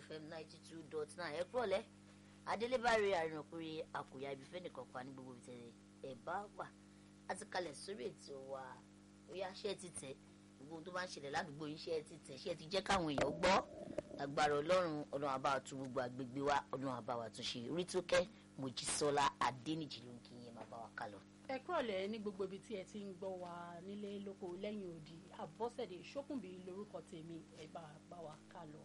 fm ninety two dot nine ẹ kúrọ̀lẹ́ adélébárí àrìnàkúrẹ́ àkùyà ibi fẹ́ni kankan ní gbogbo ìtẹ̀lẹ̀ ẹ̀ bá wà á ti kalẹ̀ sórí ètò wa bóyá ṣé ẹ ti tẹ̀ gbogbo ohun tó bá ń ṣẹlẹ̀ ládùúgbò yín ṣé ẹ ti tẹ̀ ṣé ẹ ti jẹ́ káwọn èèyàn gbọ́ agbára ọlọ́run ọlọ́run àbá wa tún gbogbo àgbègbè wa ọlọ́run àbá wa tún ṣe rí tó kẹ́ mojísọ́lá adéníjì ló ń kí yẹn máa bá wa kálọ. ẹ kúrọ̀lẹ́ ní gbogbo ibi tí ẹ ti ń gbọ́ wa nílé lóko lẹ́yìn odi àbọ̀sẹ̀dé ṣókùnbí lórúkọ tèmi ẹ bá bá wa ká lọ.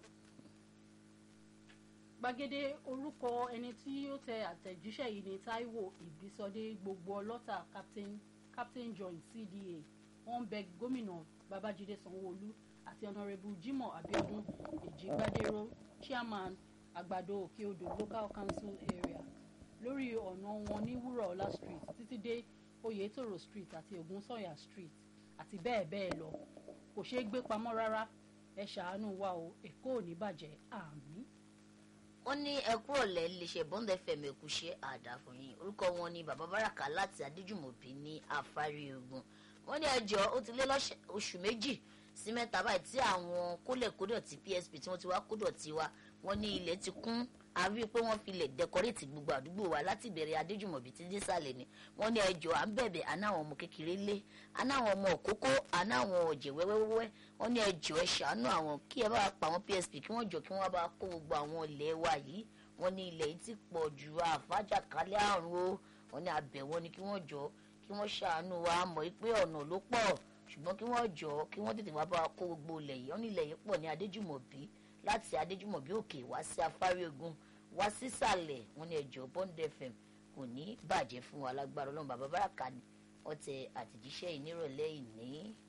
gbàgede orúkọ ẹni tí ó tẹ àtẹ̀jíṣẹ́ yìí ní Táíwò Ìbísọdé gbogbo ọlọ́tà captain captain john cda wọ́n bẹ gómìnà Babájídé Sanwó-Olú àti ọ̀nàrẹ́bù Jimoh Abiodun Èjìgbádéró chairman àgbàdo òkè odò local council area lórí ọ̀nà wọn ní wúrọ̀ọ́lá street títí dé oyètòrò street àti ògúnsànyà street àti bẹ́ẹ̀ bẹ́ẹ̀ lọ kò ṣeé gbé pamọ́ rárá ẹ ṣàánú wa o èkó ò ní bàjẹ́ àmín. wọ́n ní ẹ kúrọ̀lẹ́ iléeṣẹ́ bond fm ẹ̀kúṣẹ́ àdàfọ̀yìn orúkọ wọn ni bàbá báràkà láti adéjùmọ̀bí ní afárí ogun wọ́n ní ẹjọ́ ó ti lé oṣù méjì sí mẹ́ta báyìí tí àwọn kólẹ̀kódọ̀tì psp tí wọ́n ti wá kódọ̀tì wa wọ́n ní ilẹ̀ ti kún a rí i pé wọ́n fi lè dẹkọrétì gbogbo àdúgbò wa láti ìbẹ̀rẹ̀ adéjùmọ̀bí tí dísàlẹ̀ ni wọ́n ní ẹjọ́ à ń bẹ̀bẹ̀ anáwọn ọmọ kékeré lé anáwọn ọmọ òkókó anáwọn ọ̀jẹ̀ wẹ́wẹ́wẹ́ wọ́n ní ẹjọ́ ẹ ṣàánú àwọn kí ẹ bá pa àwọn psp kí wọ́n jọ kí wọ́n bá kó gbogbo àwọn ilẹ̀ wa yìí wọ́n ní ilẹ̀ yìí ti pọ̀ ju àfájàkálẹ̀ àrùn o wọ́n ní abẹ̀ wọn ni kí wọ́n jọ kí wọ́n ṣàánú wa mọ̀ pé ọ̀nà ló pọ̀ ṣùgbọ́n kí wọ́n jọ kí wọ́n tètè wá bá wa kó gbogbo ilẹ̀ yìí wọ́n ní ilẹ̀ yìí pọ̀ ní adéjùmọ̀bí láti adéjùmọ̀bí òkè wá sí afárí ogun wá sísàlẹ̀ wọn ní ẹjọ́ bond fm kò ní bàjẹ́ fún wa lágbára ọlọ́run bàbá bàràkà ni wọ́n tẹ àtẹ̀jíṣẹ́ yìí nírọ̀lẹ́ ìní.